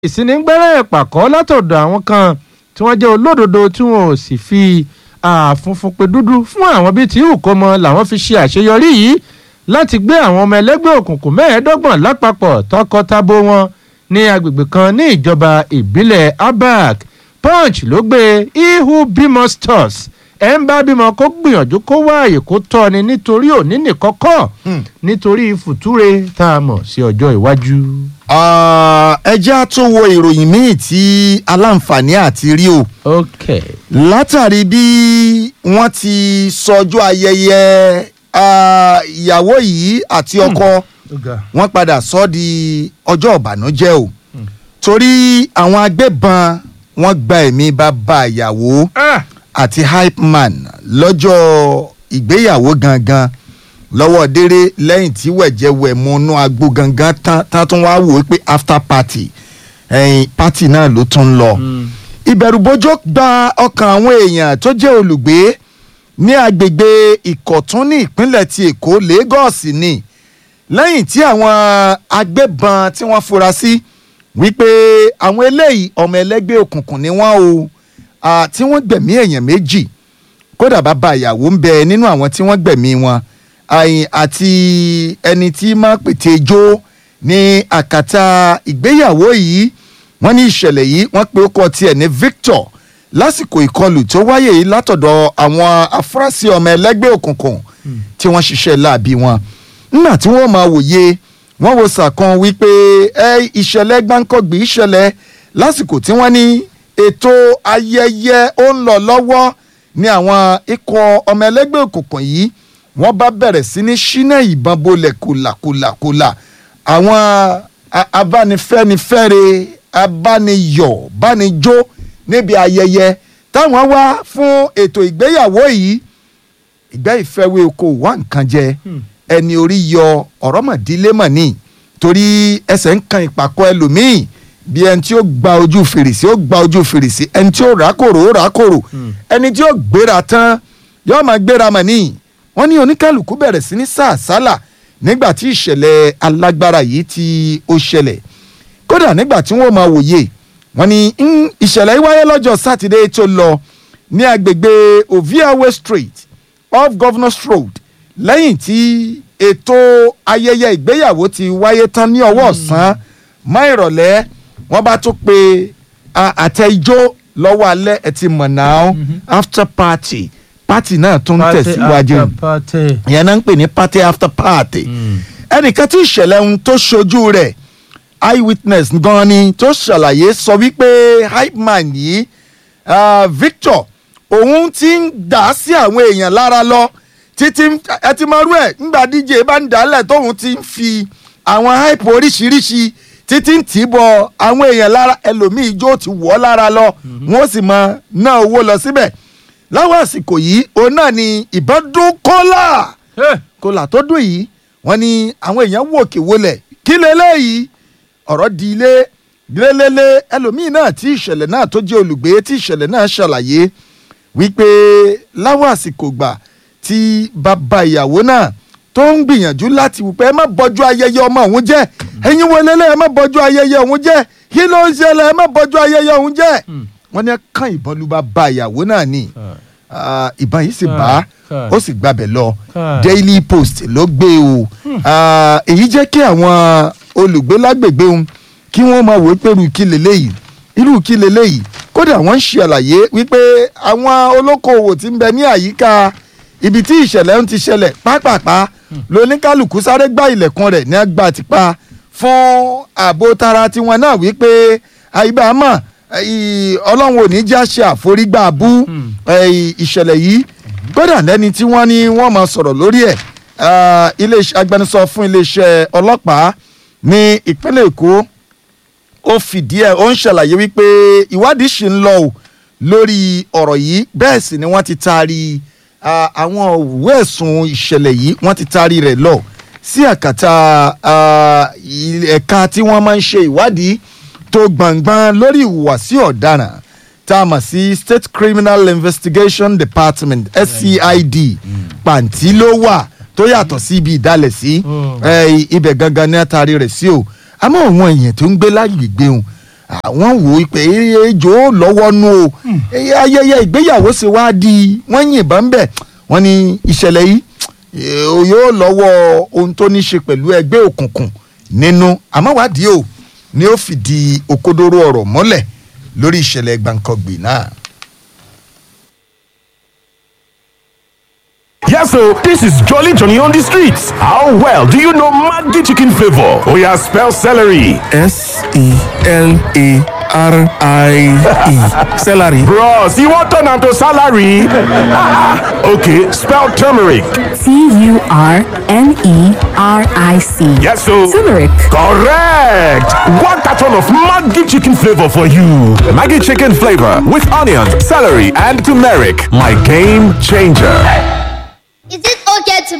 ìsínigbẹ́rẹ́ ìpàkọ́ látọ̀dọ̀ àwọn kan tí wọ́n jẹ́ olódodo tí wọn ò sì fi àfunfun pe dúdú fún àwọn bíi tí ìhùkọ́ mọ làwọn fi ṣe àṣeyọrí yìí láti gbé àwọn ọmọ ẹlẹ́gbẹ́ òkùnkùn mẹ́ẹ̀ẹ́dọ́gbọ̀n lápapọ̀ tọkọ-tabo wọn ní agbègbè kan ní ìjọba ìbílẹ̀ abak punch ló gbé ihu bímọ stores ẹ̀ ń bá bímọ kó gbìyànjú kó wá àyè kó tọ́ ni nítorí òní nìkọ́kọ́ nítorí fùtúre tá a mọ̀ sí ọjọ́ iwájú. ẹ jẹ́ á tún wo ìròyìn míì tí aláǹfààní àti rí o ok látàrí bí wọ́n ti sọjọ́ ayẹyẹ ah, ìyàwó yìí àti ọkọ wọ́n padà sọ ọ́ di ọjọ́ ìbànújẹ́ o torí àwọn agbébọn wọ́n gba ẹ̀mí bàbá ìyàwó ah àti hype man lọ́jọ́ ìgbéyàwó gangan lọ́wọ́ déré lẹ́yìn tí wẹ̀jẹ̀wẹ̀ múnú agbo gangan tán tán tún wá wò ó pé after party ẹ̀yìn party náà ló tún ń lọ. ìbẹ̀rùbojo gba ọkàn àwọn èèyàn tó jẹ́ olùgbé ní agbègbè ìkọ̀tún ní ìpínlẹ̀ ti èkó lagos ni lẹ́yìn tí àwọn agbébọn tí wọ́n fura sí wípé àwọn eléyìí ọmọ ẹlẹ́gbẹ́ òkùnkùn ni wọ́n o ah, tí wọ́n gbẹ̀mí èèyàn méjì kódà bàbá ìyàwó ń bẹ nínú àwọn tí wọ́n gbẹ̀mí wọn àyìn àti ẹni tí máa pètè jó ní àkàtà ìgbéyàwó yìí wọ́n ní ìṣẹ̀lẹ̀ yìí wọ́n pe ọkọ tiẹ̀ ní Victor lásìkò ìkọlù tó wáyé yìí látọ̀dọ̀ àwọn afurasí ọmọ ẹlẹ́gbẹ́ òkùnkùn tí wọ́n ṣiṣẹ́ láabi wọn nígbà tí wọ́n máa wòye wọ́n wo sàkan wípé ẹ ìṣẹ̀lẹ̀ gbáǹkọ́gbì ìṣẹ̀lẹ̀ lásìkò tí wọ́n ní ètò ayẹyẹ ó ń lọ lọ́wọ́ ní àwọn ikọ̀ ọmọ ẹlẹ́gbẹ́ òkùnkùn yìí wọ́n bá bẹ̀rẹ̀ sí ní ṣínà ìbọn bolẹ̀ kòlàkòlàkòlà àwọn a- abánifẹ́nifẹ́re abániyọ̀ bánijó níbi ayẹyẹ táwọn wá fún ètò ìgbéyàwó yìí ìgbẹ́ ìfẹ́wé oko wá nǹkan jẹ ẹni orí yọ ọ̀rọ̀ mọ̀dílé mọ̀ ní torí ẹsẹ̀ ń kan ìpàkọ́ ẹlòmíì bí ẹni tí ó gba ojú fèrèsé ó gba ojú fèrèsé ẹni tí ó rákòrò ó rákòrò ẹni tí ó gbéra tán yóò máa gbéra mọ̀ ní wọ́n ní oníkálukú bẹ̀rẹ̀ sí ní sàásálà nígbà tí ìṣẹ̀lẹ̀ alágbára yìí tí ó ṣẹlẹ̀ kódà nígbà tí wọ́n máa wòye wọ́n ní "Mm, ìṣẹ̀lẹ̀ yìí wáyé lọ́jọ́ sátidé tó lọ ní agbègbè oviawe street off governors road lẹ́yìn tí ètò ayẹyẹ ìgbéyàwó ti wáyé tán ní ọwọ́ ọ̀sán mọ́ ìrọ̀lẹ́ wọ́n bá tún pe a- àtẹ ijó lọ́wọ́ alẹ́ ẹ̀ ti mọ̀ náà after party party náà tún tẹ̀síwájú ìyẹn náà ń pè ní party after party ẹnìkan tí ìṣẹ̀lẹ̀ ohun tó ṣojú rẹ̀ eyewitness gan ni tó ṣàlàyé sọ wípé hype man yìí ah, Victor òun ti ń dà sí àwọn èèyàn lára lọ títí ẹ ti máa rú ẹ ńgbà díje bá ń dálẹ̀ tóun ti ń fi àwọn hype oríṣiríṣi títí ń tì í bọ àwọn èèyàn lára ẹlòmíì ijó ti wọ̀ ọ́ lára lọ wọ́n sì máa ná owó lọ síbẹ̀ láwọn àsìkò yìí òun náà ni ìbọn dún kọ́là kọ́là tó dùn yìí wọ́n ní àwọn èèyàn wò kí wọlé kí leléyìí ọ̀rọ̀ di ilé lélẹ́lẹ́ ẹlòmíì náà tí ìṣẹ̀lẹ̀ náà tó jẹ́ olùgbé tí ìṣẹ̀lẹ̀ náà ṣàlàyé wípé láwọn àsìkò gbà tí bàbá ìyàwó náà tó ń gbìyànjú láti wípé ẹ má bọ́jú ayẹyẹ ọmọ òun jẹ́ ẹ̀yin wo lélẹ́ ẹ má bọ́jú ayẹyẹ òun jẹ́ kí ló ń ṣẹlẹ̀ ẹ má bọ́jú ayẹyẹ òun jẹ́ wọ́n ní ẹ kàn ìbọn lu bàbá ìyàwó náà ni Ah, ìbọn yìí sì bá Káì. ó sì gbabẹ̀ lọ Káì. Daily Post ló gbé o Ah, èyí jẹ́ kí àwọn olùgbé lágbègbè òun kí wọ́n máa wò ó pé irú kí leléyìí irú kí leléyìí kódà wọ́n ń ṣe àlàyé wípé àwọn olókoòwò tí ń bẹ ní àyíká ibi tí ìṣẹ̀lẹ̀ ń ti ṣẹlẹ̀ pápápá lóníkálùkù sáré gbá ilẹ̀kùn rẹ̀ ní àgbà tipa fún ààbò tara tiwọn náà wípé àyíbámọ̀ ì- ọlọ́run ò ní já ṣe àforígbà bú ẹ̀, ìṣẹ̀lẹ̀ yìí kódà lẹ́ni tí wọ́n ní wọ́n máa sọ̀rọ̀ lórí ẹ̀ ah, iléeṣẹ́ agbẹnusọ fún iléeṣẹ́ ọlọ́pàá ní ìpínlẹ̀ èkó ó fìdí ẹ̀ ó ń ṣàlàyé wípé ìwádìí ṣì ń lọ o lórí ọ̀rọ̀ yìí bẹ́ẹ̀ sì ni wọ́n ti taari ah, àwọn òwe ẹ̀sùn ìṣẹ̀lẹ̀ yìí wọ́n ti taari rẹ̀ lọ sí àkàtà ah, il- ẹ̀ka tí wọ́n máa ń ṣe ìwádìí tó gbọ̀ngbọ̀n lórí ìhùwàsí ọ̀daràn tá a mọ̀ sí State Criminal Investigation Department SCID pàǹtí ló wà tó yàtọ̀ sí ibi ìdálẹ̀ sí Mm. ẹ, ibẹ̀ gangan ní àtàrí rẹ̀ sí o àmọ́ àwọn èèyàn tó ń gbé lágbègbè òun àwọn wò ó pé ejò lọ́wọ́ nú o Eh, ayẹyẹ ìgbéyàwó ṣe wá di wọ́n yìnbọn bẹ̀ wọ́n ní ìṣẹ̀lẹ̀ yìí eh, yóò lọ́wọ́ ohun tó ní ṣe pẹ̀lú ẹgbẹ́ òkùnkùn nínú àmọ́wádìí o ni ó fìdí òkodoro ọ̀rọ̀ mọ́lẹ̀ lórí ìṣẹ̀lẹ̀ gbàǹkangbì náà. Yes, so this is Jolly Johnny on the streets. How well do you know Maggi chicken flavor? Oh yeah, spell celery. S E L A R I E. Celery. Bros, you want turn am to salary? okay, spell turmeric. T U R N E R I C. Yes, so Turmeric. correct. One carton of Maggi chicken flavor for you. Maggie chicken flavor with onions, celery, and turmeric. My game changer. Is it okay to